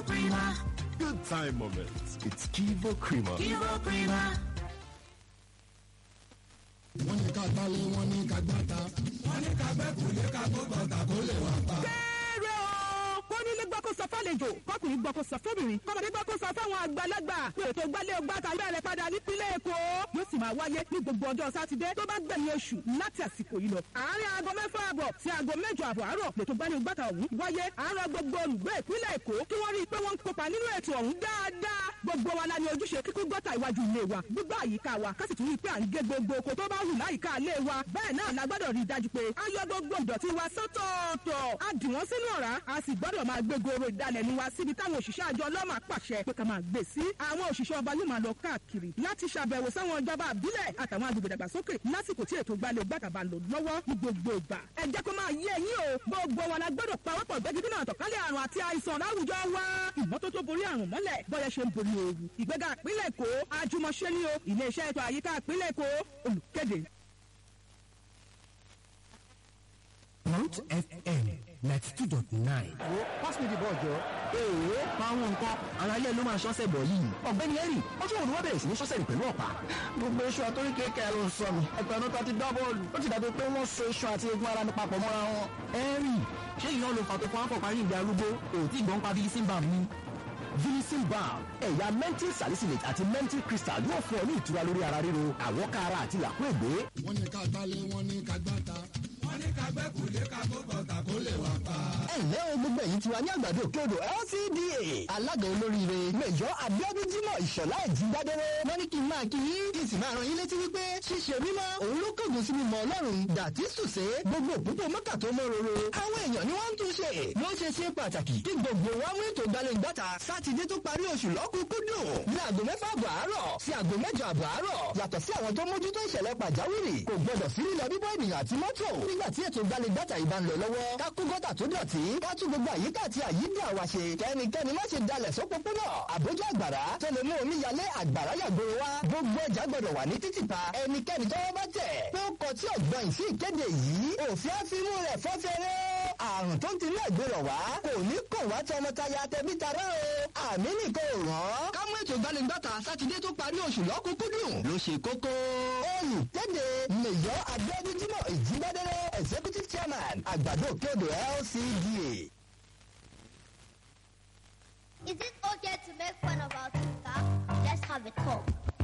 Prima. Good time moments. It's Kivo Creamer. Kivo Prima. wọ́n ní ká gbálé wọ́n ní ká gbáta. wọ́n ní ká gbẹ́ kò lè ká gbọ́dọ̀ tà kó lè wá pa. kéré o kó nílé gbọ́ kó sọ fàlejò kọkùnrin gbọ́ kó sọ fóbìnrin kọ́mọdé gbọ́ kó sọ fáwọn àgbàlagbà pé ètò gbálé ọgbàtà bẹ̀rẹ̀ padà nípínlẹ̀ èkó yóò sì máa wáyé ní gbogbo ọjọ́ sátidé tó bá gbẹ̀yìn oṣù láti àsìkò yìí lọ. àárín aago mẹ́fà àbọ̀ sí aago mẹ́jọ àbọ̀ àárọ̀ lètò gbálé ọgbàtà ọ̀hún wáyé àárọ̀ gbogbo olùgbé ìpínlẹ̀ èkó kí wọ́n rí i pé wọ́n ń kópa nínú ètò ọ̀hún dáadáa gbogbo wa la ní ojúṣe kíkún gọ́tà iwájú ilé wa gbígbá àyíká wa ká sì tún rí i pé à ń gé gbogbo oko tó bá hù láyìíká ilé wa bẹ́ẹ̀ náà la gbọ́dọ̀ rí i dájú pé a yọ gbogbo ìdọ̀tí wa sọ́tọ̀ọ̀tọ̀ a dì wọ́n sínú ọ̀rá a sì gbọ́dọ̀ máa gbé goro ìdalẹ̀nu wa síbi táwọn òṣìṣẹ́ àjọ ọlọ́mà pàṣẹ pé ká máa gbé sí àwọn òṣìṣẹ́ ọba yóò máa lọ káàkiri láti ṣàbẹ̀wò sáwọn ìjọba àbílẹ̀ àtàwọn agbègbè dàgbàsókè lásìkò tí ètò gbalẹ̀ gbàtàbà lò lọ́wọ́ ní gbogbo ìgbà ẹ jẹ́ kó máa yé ẹ̀yin o gbogbo wa la gbọ́dọ̀ pawọ́pọ̀ gbẹ́gídínà àtọ̀kálẹ̀ àrùn àti àìsàn láwùjọ wa ìmọ́tótó borí àrùn mọ́lẹ̀ bọ́yẹ ṣe ń borí ooru ìgbéga ìpínlẹ̀ èkó àjùmọ̀ṣe ni o iléeṣẹ́ ètò àyíká ìpínlẹ̀ èkó olùkéde Mount FM ninety two dot nine. wo pass me the ball jọ. èèwọ̀ àwọn nǹkan ara ilé ló máa ṣọ́sẹ̀ bọ̀ yìí. ọ̀gbẹ́ni henry ọjọ́ òru wá bẹ̀rẹ̀ sí ní ṣọ́sẹ̀ rẹ̀ pẹ̀lú ọ̀pá. gbogbo iṣu àtórí kékeré ló ń sọ mi. ẹ̀pẹ̀ ọ̀nà tó ti gbá bọ́ọ̀lù. ó ti dàbí pé wọ́n so iṣu àti egun ara mi papọ̀ mọ́ra wọn. henry ṣé ìyá ló fà tó fún akọ̀ parí ìgbà arúgbó òtí ìgbọ́n pa bilisin bam ni. bilisin bam ẹ̀yà mental salicylate àti mental crystal yóò fún ọ ní ìtura lórí ara ríro àwọ̀ká ara àti làkúègbé. wọ́n ní ká gbálé wọ́n ní ká gbáta. wọ́n ní ká gbẹ́ kò lè ká gbọ́dọ̀ tà kó lè wá pa. ẹ ǹlẹ́ o gbogbo ẹ̀yin tiwa ní àgbàdo òkèodò LCDA alága olóríire mẹjọ abiodun jimoh ìṣọ̀lá ẹ̀jìngbádẹ́rẹ́ wọ́n ní kí n máa kí yín kí n sì máa rán yín létí wípé ṣíṣe mímọ́ òun ló kọ̀gùn sí mímọ́ ọlọ́run dàtí sùsé gbogbo òpópó mọ́kà tó mọ́ roro àwọn èèyàn ni wọ́n ń tún ṣe ló ṣe ṣe pàtàkì kí gbogbo wa mú ètò gbalẹ̀ngbàtà sátidé tó parí oṣù lọ́kùnkúndùn ní aago mẹ́fà àbọ̀ àárọ̀ sí aago mẹ́jọ àbọ̀ àárọ̀ yàtọ̀ sí àwọn tó mójútó ìṣẹ̀lẹ̀ pàjáwìrì kò gbọdọ̀ sí lílọ bíbọ́ ènìyàn àti mọ́tò nígbà tí ètò gbalẹ̀ngbàtà yìí bá ń lọ lọ́wọ́ ká kó gọ́tà tó dọ̀tí ká tún gbogbo àyíká àti àyídà wa ṣe kẹ́nikẹ́ni má ṣe dalẹ̀ sópópónà àbójú àgbàrá tó lè mú omi yalé àgbàrá yàgbóró wa gbogbo ọjà gbọdọ̀ wà ní títìpa ẹnikẹ́ni tọ́wọ́ bá tẹ̀ pé ó kọ tí ọ̀gbọ́n yìí sí ìkéde yìí òfin àfimú rẹ̀ fọ́fẹ́rẹ́ àrùn tó ń tinú ẹ̀gbẹ́rọ̀ wá kò ní kò wá tọmọtaya tẹbí tará o àmì nìkan ò rán. ká mú ètò ìgbàlejòta sátidé tó parí oṣù lọ́kùnkúndùn ló ṣe kókó. olùkéde mẹ̀yọ́ abíọ́dún jimoh ìjíbádẹ́rẹ́ executive chairman àgbàdo òkèodò LCDA. Is it okay to make fun of our sister? Let's have a talk.